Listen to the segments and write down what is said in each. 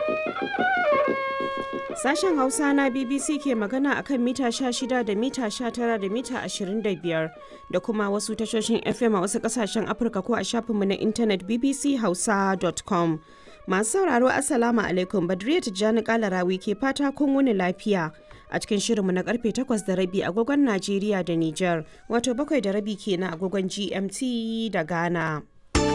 Sashen Hausa na BBC ke magana akan mita 16 da mita 19 da mita 25 da kuma wasu tashoshin FM a wasu kasashen Afirka ko a shafinmu na intanet bbchausa.com. Masu sauraro Assalamu alaikum Badriya Tijjani Kalarawi ke fata kun wuni lafiya. A cikin shirinmu na karfe 8 da rabi agogon Najeriya da Nijar, wato bakwai da rabi kenan agogon GMT da Ghana.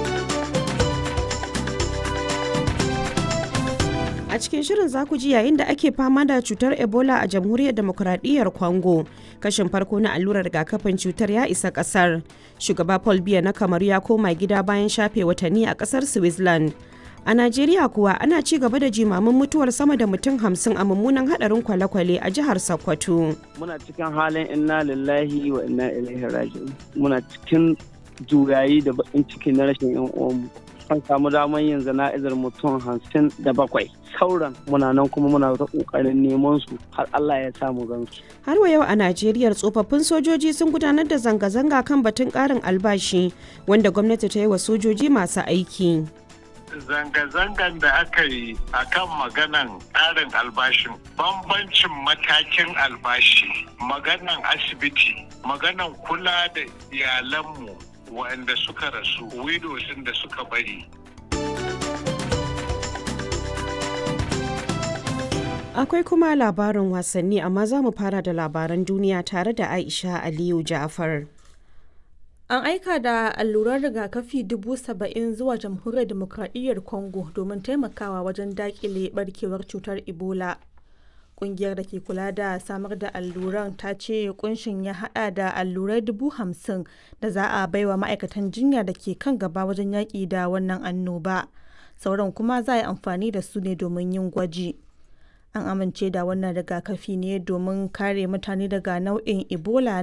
A cikin shirin za ku ji yayin da ake fama da cutar Ebola a jamhuriyar demokuraɗiyyar Congo. Kashin farko na allurar rigakafin cutar ya isa ƙasar. Shugaba Paul Biya na Kamaru ya koma gida bayan shafe watanni a ƙasar Switzerland. A Najeriya kuwa ana ci gaba da jimamin mutuwar sama da mutum hamsin a mummunan hadarin kwale-kwale a jihar Sokoto. Muna cikin halin inna lillahi wa inna ilaihi raji'un. Muna cikin juyayi da bakin ciki na rashin yan uwanmu. An samu damar yin zana'izar mutum hamsin da bakwai. Sauran muna nan kuma muna ta kokarin neman su har Allah ya samu gansu. Har wa yau a Najeriya tsofaffin sojoji sun gudanar da zanga-zanga kan batun ƙarin albashi wanda gwamnati ta yi wa sojoji masu aiki. zanga-zangan da aka yi a kan maganan ƙarin albashin bambancin matakin albashi maganan asibiti maganan kula da iyalanmu waɗanda suka rasu widows da suka bari Akwai kuma labarin wasanni amma za mu fara da labaran duniya tare da Aisha Aliyu Ja'far. An aika da alluran rigakafi dubu saba'in zuwa jamhuriyar demokradiyyar Congo domin taimakawa wajen dakile barkewar cutar Ebola. Kungiyar da ke kula da samar da alluran ta ce kunshin ya hada da allurai dubu hamsin da za a baiwa ma'aikatan jinya da ke kan gaba wajen yaƙi da wannan annoba. Sauran kuma za a yi amfani da su ne domin yin gwaji. An amince da wannan rigakafi ne domin kare mutane daga nau'in Ebola